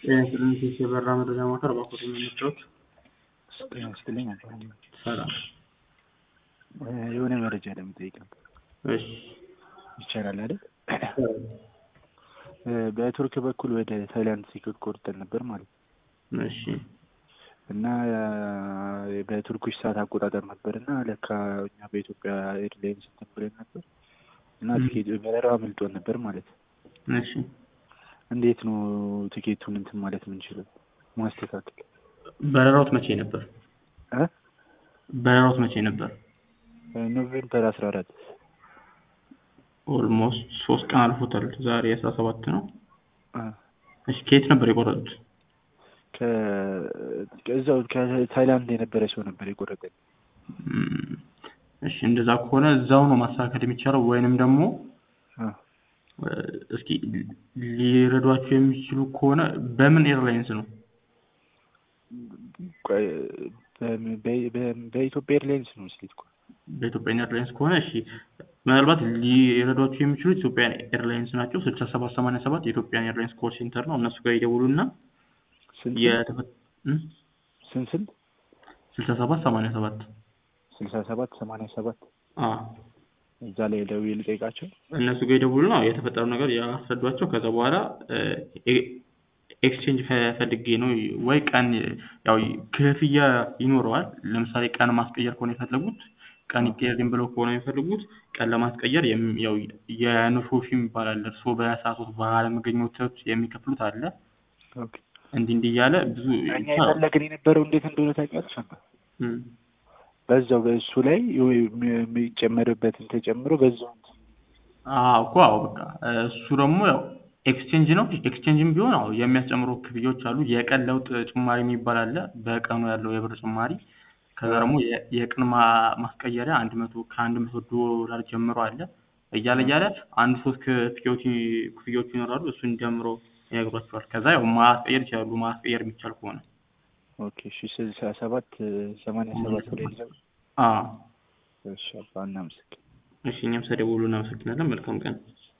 የኢንሹራንስ የበራ መረጃ ማዕከል እባክዎት የሚመቸዎት? ጤና ይስጥልኝ አቶ ሰላም። የሆነ መረጃ ለመጠየቅ ነበር። እሺ ይቻላል አይደል? በቱርክ በኩል ወደ ታይላንድ ሲክል ቆርጠን ነበር ማለት ነው። እሺ እና በቱርኮች ሰዓት አቆጣጠር ነበር እና ለካ እኛ በኢትዮጵያ ኤርላይንስ እንትን ብለን ነበር እና ትኬት በረራ አምልጦን ነበር ማለት ነው። እሺ እንዴት ነው ትኬቱን እንትን ማለት የምንችለው ማስተካከል? በረራዎት መቼ ነበር? እ በረራዎት መቼ ነበር? ኖቬምበር አስራ አራት ኦልሞስት ሶስት ቀን አልፎታል። ዛሬ አስራ ሰባት ነው። እሺ ከየት ነበር የቆረጡት? ከዛው ከታይላንድ የነበረ ሰው ነበር የቆረጠኝ። እም፣ እሺ እንደዛ ከሆነ እዛው ነው ማስተካከል የሚቻለው ወይንም ደግሞ አ፣ እስኪ ሊረዷቸው የሚችሉ ከሆነ በምን ኤርላይንስ ነው? ቆይ፣ በ- በ- በ- በኢትዮጵያ ኤርላይንስ ነው ስሌት እኮ በኢትዮጵያ ኤርላይንስ ከሆነ እሺ፣ ምናልባት ሊረዷቸው የሚችሉት ኢትዮጵያን ኤርላይንስ ናቸው። ስልሳ ሰባት ሰማንያ ሰባት የኢትዮጵያን ኤርላይንስ ኮል ሴንተር ነው። እነሱ ጋር ይደውሉና ስንት የተፈ ስንት ስንት ስልሳ ሰባት ሰማንያ ሰባት ስልሳ ሰባት ሰማንያ ሰባት አ እዛ ላይ ደውዬ ልጠይቃቸው። እነሱ ጋር ይደውሉና የተፈጠረው ነገር ያስረዷቸው። ከዛ በኋላ ኤክስቼንጅ ፈልጌ ነው ወይ ቀን ያው ክፍያ ይኖረዋል። ለምሳሌ ቀን ማስቀየር ከሆነ የፈለጉት ቀን ይቀየርልኝ ብለው ከሆነ የሚፈልጉት ቀን ለማስቀየር የም- ያው የኖሾፊ ይባላል። እርስዎ በሰዓቶት ባለመገኘቶት የሚከፍሉት አለ። ኦኬ እንዲህ እንዲህ እያለ ብዙ እኛ የፈለግን የነበረው እንዴት እንደሆነ ታውቂያለሽ? አባ እም፣ በዛው በእሱ ላይ የሚጨመርበትን ተጨምሮ በዛው እንትን አዎ እኮ አዎ በቃ እሱ ደግሞ ያው ኤክስቼንጅ ነው። ኤክስቼንጅም ቢሆን አዎ የሚያስጨምሩ ክፍያዎች አሉ። የቀን ለውጥ ጭማሪ የሚባል አለ። በቀኑ ያለው የብር ጭማሪ ከዛ ደግሞ የ- የቀን ማ- ማስቀየሪያ አንድ መቶ ከአንድ መቶ ዶላር ጀምሮ አለ እያለ እያለ አንድ ሶስት ክፍያዎች ክፍያዎች ይኖራሉ። እሱን ጀምሮ ይነግሯቸዋል። ከዛ ያው ማስቀየር ይችላሉ። ማስቀየር የሚቻል ከሆነ ኦኬ እሺ ስልሳ ሰባት ሰማንያ ሰባት ላይ ልጀምር። አዎ እሺ አባ እናመሰግን እሺ እኛም ስለደወሉ እናመሰግናለን። መልካም ቀን